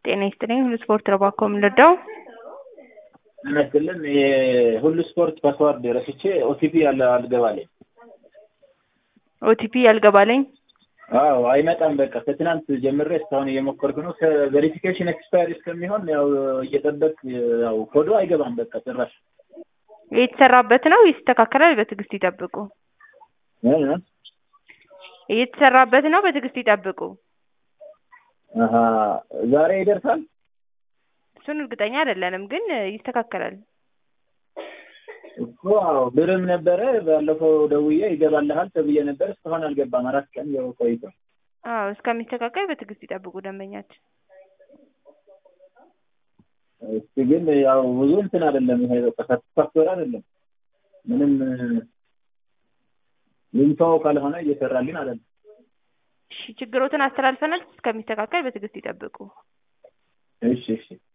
ጤና ይስጥልኝ። ሁሉ ስፖርት ነው ባኮ የምንረዳው። ይመስልን የሁሉ ስፖርት ፓስዋርድ ረስቼ ኦቲፒ ያለ አልገባለኝ። ኦቲፒ ያልገባለኝ አዎ አይመጣም። በቃ ከትናንት ጀምሬ እስካሁን እየሞከርኩ ነው። ከቬሪፊኬሽን ኤክስፓየር እስከሚሆን ያው እየጠበቅ ያው ኮዶ አይገባም። በቃ ጭራሽ እየተሰራበት ነው። ይስተካከላል። በትዕግስት ይጠብቁ። እ? እየተሰራበት ነው። በትዕግስት ይጠብቁ። አሀ ዛሬ ይደርሳል። እሱን እርግጠኛ አይደለንም፣ ግን ይስተካከላል። እኮ አዎ ብርም ነበረ ባለፈው ደውዬ ይገባልሃል ተብዬ ነበር። እስካሁን አልገባም። አራት ቀን ያው ቆይቶ አዎ እስከሚስተካከል በትዕግስት ይጠብቁ ደንበኛችን። እስቲ ግን ያው ብዙ እንትን አይደለም ይሄ በቃ ሳትስፋክቶር አይደለም ምንም ልንተወው ካልሆነ እየሰራልን አይደለም። እሺ ችግሮትን አስተላልፈናል። እስከሚስተካከል በትዕግስት ይጠብቁ። እሺ እሺ